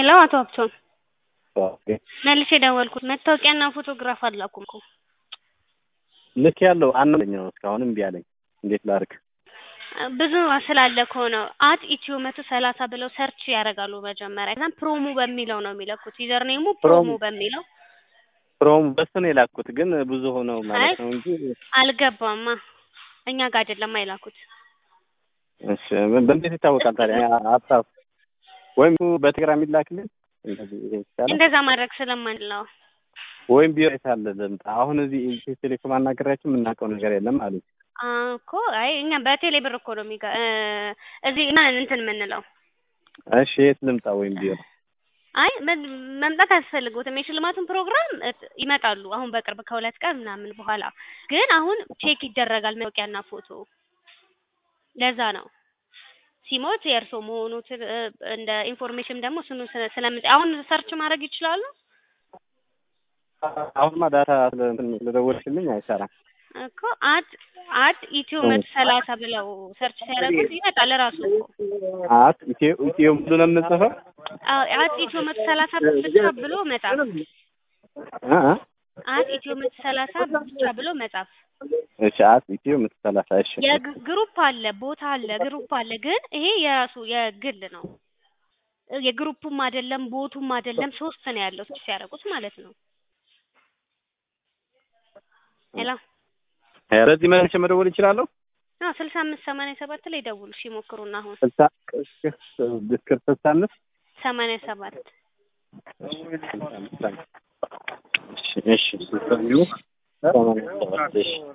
ሄሎ አቶ ሀብቶን መልሼ ደወልኩት። መታወቂያና ፎቶግራፍ አላኩም እኮ ልክ ያለው አናኛው እስካሁን እምቢ አለኝ። እንዴት ላድርግ? ብዙ ስላለ እኮ ነው። አት ኢትዮ መቶ ሰላሳ ብለው ሰርች ያደርጋሉ መጀመሪያ። ከዛም ፕሮሞ በሚለው ነው የሚለኩት። ዩዘር ኔሙ ፕሮሞ በሚለው ፕሮም በሱ ነው የላኩት፣ ግን ብዙ ሆነው ማለት ነው እንጂ አልገባማ። እኛ ጋር አይደለም አይላኩት። እሺ በእንዴት ይታወቃል ታዲያ? ሀሳብ ወይም በቴሌግራም ይላክልን እንደዚህ ይሄ ይቻላል። እንደዛ ማድረግ ስለማንችል ነው። ወይም ቢሮ የት አለ ልምጣ? አሁን እዚህ ኢትዮ ቴሌኮም አናገራችሁ የምናውቀው ነገር የለም አሉኝ። እኮ አይ እኛ በቴሌ ብር እኮ ነው የሚጋ እዚህ እና እንትን የምንለው እሺ የት ልምጣ? ወይም ቢሮ አይ መምጣት አያስፈልጉትም። የሽልማቱን ፕሮግራም ይመጣሉ አሁን በቅርብ ከሁለት ቀን ምናምን በኋላ ግን አሁን ቼክ ይደረጋል መታወቂያና ፎቶ። ለዛ ነው ሲሞት የእርሶ መሆኑ እንደ ኢንፎርሜሽን ደግሞ ስኑ ስለምጽ አሁን ሰርች ማድረግ ይችላሉ። አሁንማ ዳታ ስለደወልሽልኝ አይሰራም እኮ አት አት ኢትዮ መቶ ሰላሳ ብለው ሰርች ሲያደርጉት ይመጣል ራሱ እኮ አት ኢትዮ ኢትዮ ሙሉ ነው የምንጽፈው። አዎ አት ኢትዮ መቶ ሰላሳ ብቻ ብሎ መጻፍ። አት ኢትዮ መቶ ሰላሳ ብቻ ብሎ መጻፍ። እሺ አት ኢትዮ መቶ ሰላሳ እሺ። የግሩፕ አለ ቦታ አለ ግሩፕ አለ፣ ግን ይሄ የራሱ የግል ነው። የግሩፑም አይደለም ቦቱም አይደለም፣ ሶስት ነው ያለው ሲያደርጉት ማለት ነው። ሄሎ በዚህ መልሼ መደወል ይችላለሁ? አዎ ስልሳ አምስት ሰማንያ ሰባት ላይ ደውሉ እሺ፣ ሞክሩና አሁን ስልሳ ስልሳ አምስት ሰማንያ ሰባት እሺ እሺ ስልሳ ሰማንያ ሰባት እሺ